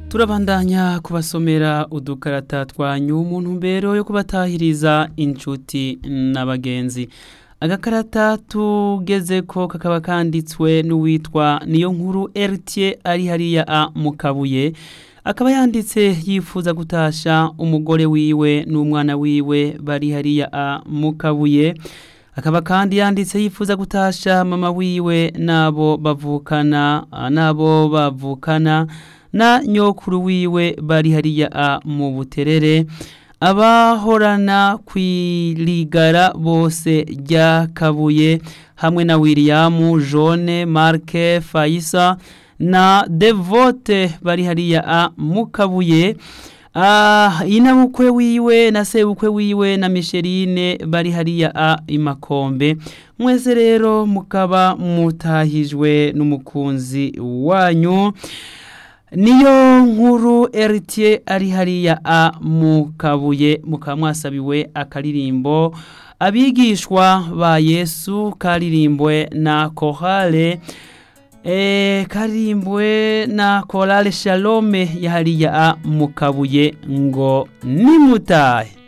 turabandanya kubasomera udukarata twanyu mu ntumbero yo kubatahiriza inshuti n'abagenzi agakarata tugeze ko kakaba kanditswe n'uwitwa niyo nkuru eritiye ari hariya a mu kabuye akaba yanditse yifuza gutasha umugore wiwe n'umwana wiwe bari hariya a mu kabuye akaba kandi yanditse yifuza gutasha mama wiwe n'abo bavukana n'abo bavukana na nyokuru wiwe bari hariya a mu buterere abahorana kwirigara bose ryakabuye hamwe na William Jone Marke Faisa na Devote bari hariya a mukabuye Ah, inabukwe wiwe na sebukwe wiwe na Micheline bari hariya a imakombe mwese rero mukaba mutahijwe n'umukunzi wanyu niyo nkuru eritiye ari hariya a mu kabuye mukaba mwasabiwe akaririmbo abigishwa ba yesu karirimbwe na kohale e, karimbwe na korale shalome ya hariya a mu kabuye ngo nimutahe